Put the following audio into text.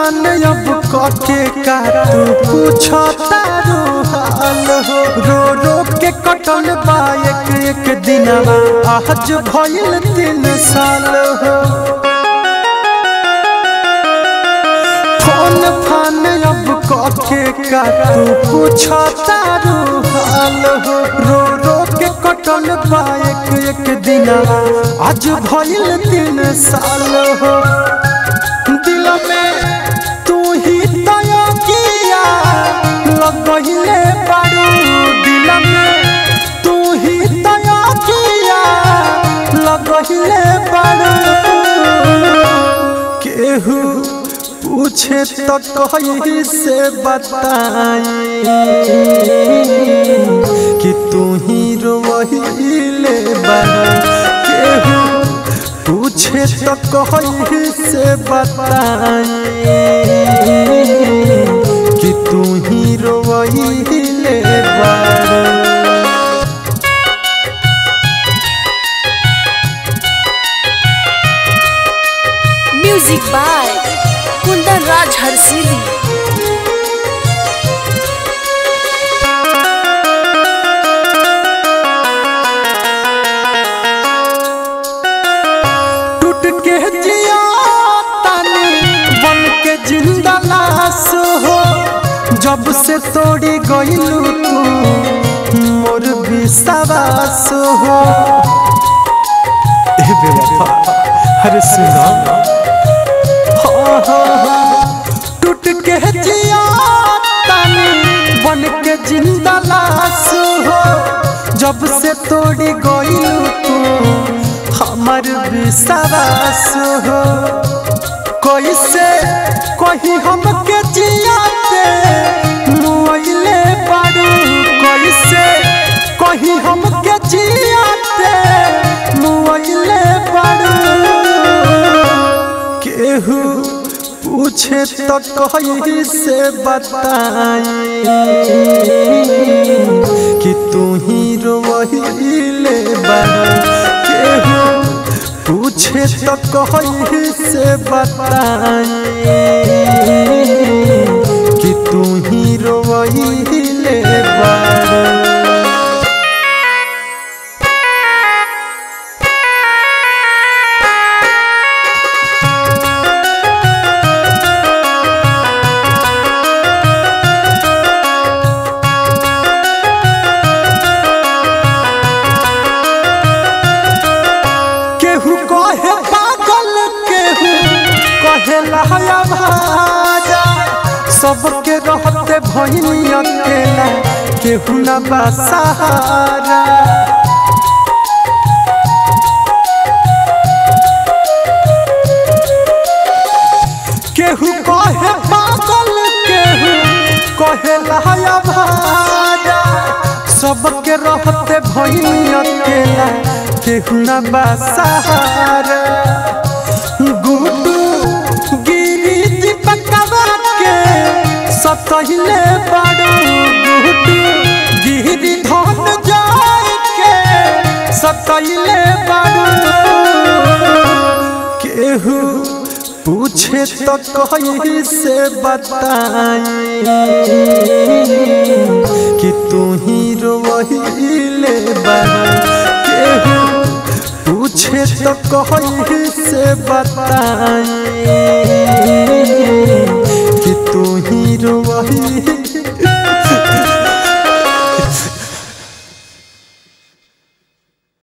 फान अब कके का तू पूछता हाल हो रो रो के कटल बा एक एक दिनवा आज भइल तीन साल हो फोन फान अब कके का तू पूछता हाल हो रो रो के कटल बा एक एक दिनवा आज भइल तीन साल हो दिल में तू ही तय किया लगहिले बारू दिल में तू ही तय किया लगहिले बारू केहू पूछे तो कही से बताई कि तू ही रोहिले बारू केहू पूछे तो कही से बताई कि तू ही रोइले बारू म्यूजिक बाय कुंदन राज हरसिली टूट के जिया तानी बन के जिंदा लाश हो जब से तोड़ी गइलू तू मोर विश्वास हो ए बेवफा अरे सुना हाँ, हाँ, हाँ। टूट के जिया तानी बन के जिंदा लाश हो जब से तोड़ी गइलू तू हमर विश्वास हो कैसे कही हम के जियाते मुइले बारू कैसे कही हम के जियाते मुइले बारू केहू पूछे तो कही से बताई कि तू ही रोहिले बारू केहू पूछे तो कही से बताई कि तू ही रोहिले बारू केहू कहे पागल केहू कहे लहया भाजा सबके रहते भइनी अकेला केहू न बा सहारा केहू कहे पागल केहू कहे लहया भाजा सबके रहते भइनी अकेला केहू न बा सहारा गुडू गिरी दीपकवा के सतहिले बारू गुडू गिरी धन जाय के सतहिले बारू केहू पूछे तो कही से बताई कि तू ही रोहिले बारू केहू पूछे तो कही से बताई